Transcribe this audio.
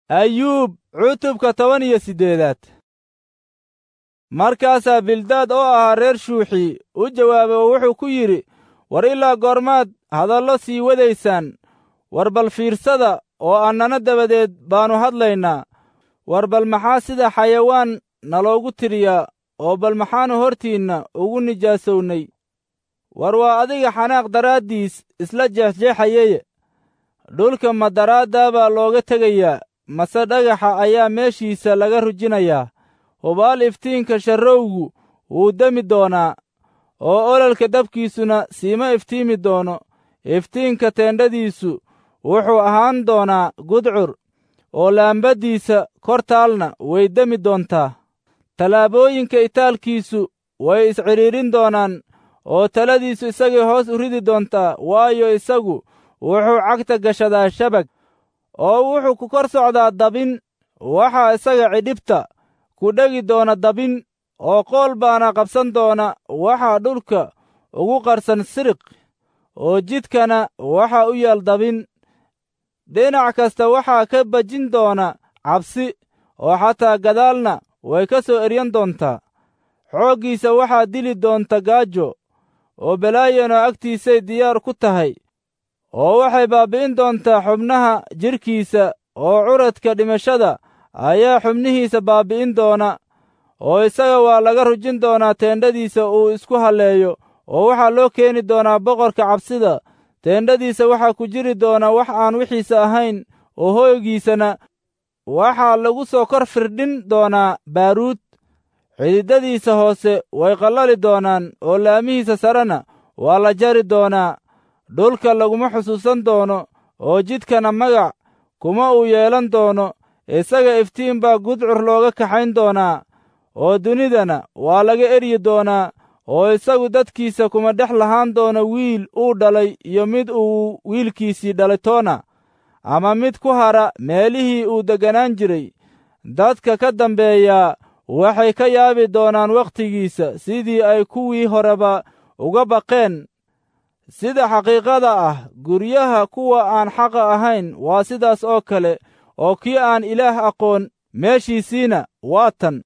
ayuub cutubka toban iyo siddeedaad markaasaa bildaad oo ahaa reer shuuxi u jawaabay oo wuxuu ku yidhi war ilaa goormaad hadallo sii wadaysaan war bal fiirsada oo annana dabadeed baannu hadlaynaa war bal maxaa sida xayawaan naloogu tiriyaa oo bal maxaannu hortiinna ugu nijaasownay war waa adiga xanaaq daraaddiis isla jeexjeexayeye dhulka ma daraaddaa baa looga tegayaa mase dhagaxa ayaa meeshiisa laga rujinayaa hubaal iftiinka sharrowgu wuu demi doonaa oo ololka dabkiisuna siima iftiimi doono iftiinka teendhadiisu wuxuu ahaan doonaa gudcur oo laambaddiisa kor taalna way demi doontaa tallaabooyinka itaalkiisu way iscidhiidhin doonaan oo taladiisu isagay hoos u ridi doontaa waayo isagu wuxuu cagta gashadaa shabag oo wuxuu ku kor socdaa dabin waxaa isaga cidhibta ku dhegi doona dabin oo qool baana qabsan doona waxaa dhulka ugu qarsan siriq oo jidkana waxaa u yaal dabin dhinac kasta waxaa ka bajin doona cabsi oo xataa gadaalna way ka soo eryan doontaa xooggiisa waxaa dili doonta gaajo oo balaayano agtiisay diyaar ku tahay oo waxay baabbi'in doontaa xubnaha jidhkiisa oo curadka dhimashada ayaa xubnihiisa baabbi'in doona oo isaga waa laga rujin doonaa teendhadiisa uu isku halleeyo oo waxaa loo keeni doonaa boqorka cabsida teendhadiisa waxaa ku jiri doona wax aan wixiisa ahayn oo hooygiisana waxaa lagu soo kor firdhin doonaa baaruud xididadiisa hoose way qallali doonaan oo laamihiisa sarena waa la jari doonaa dhulka laguma xusuusan doono oo jidkana magac kuma uu yeelan doono isaga iftiin baa gudcur looga kaxayn doonaa oo dunidana waa laga eryi doonaa oo isagu dadkiisa kuma dhex lahaan doono wiil uu dhalay iyo mid uu wiilkiisii dhalay toona ama mid ku hara meelihii uu degganaan jiray dadka ka dambeeyaa waxay ka yaabi doonaan wakhtigiisa sidii ay kuwii horeba uga baqeen sida xaqiiqada ah guryaha kuwa aan xaqa ahayn waa sidaas oo kale oo kii aan ilaah aqoon meeshiisiina waa tan